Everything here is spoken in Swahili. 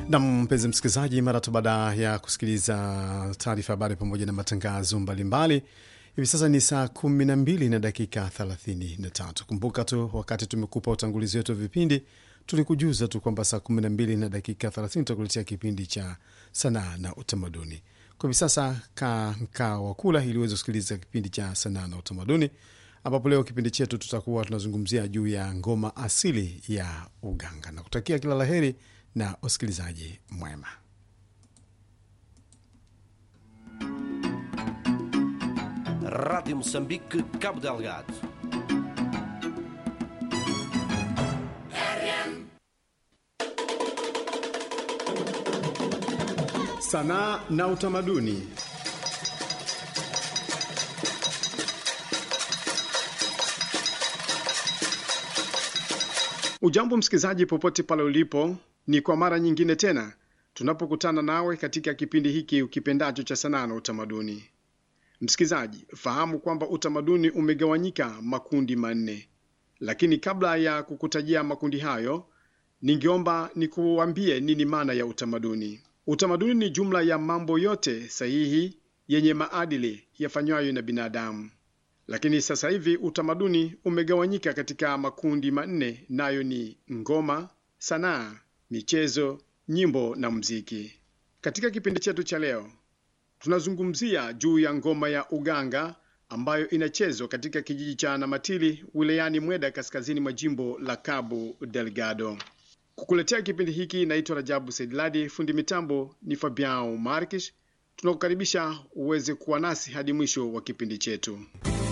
Na mpenzi msikilizaji, mara tu baada ya kusikiliza taarifa habari pamoja na matangazo mbalimbali, hivi sasa ni saa kumi na mbili na dakika thelathini na tatu. Kumbuka tu wakati tumekupa utangulizi wetu wa vipindi, tulikujuza tu kwamba saa kumi na mbili na dakika thelathini tutakuletea kipindi cha sanaa na utamaduni. Kwa hivi sasa kaa mkaa wa kula ili uweze kusikiliza kipindi cha sanaa na utamaduni, ambapo leo kipindi chetu tutakuwa tunazungumzia juu ya ngoma asili ya uganga na kutakia kila laheri na usikilizaji mwema. Rádio Moçambique, Cabo Delgado. Sanaa na utamaduni. Ujambo msikilizaji, popote pale ulipo, ni kwa mara nyingine tena tunapokutana nawe katika kipindi hiki ukipendacho cha sanaa na utamaduni. Msikilizaji, fahamu kwamba utamaduni umegawanyika makundi manne, lakini kabla ya kukutajia makundi hayo, ningeomba nikuambie nini maana ya utamaduni. Utamaduni ni jumla ya mambo yote sahihi yenye maadili yafanywayo na binadamu. Lakini sasa hivi utamaduni umegawanyika katika makundi manne, nayo ni ngoma, sanaa, michezo, nyimbo na muziki. Katika kipindi chetu cha leo, tunazungumzia juu ya ngoma ya uganga ambayo inachezwa katika kijiji cha Namatili wilayani Mweda, kaskazini mwa jimbo la Cabo Delgado. Kukuletea kipindi hiki naitwa Rajabu Saidladi, fundi mitambo ni Fabiao Markish. Tunakukaribisha uweze kuwa nasi hadi mwisho wa kipindi chetu.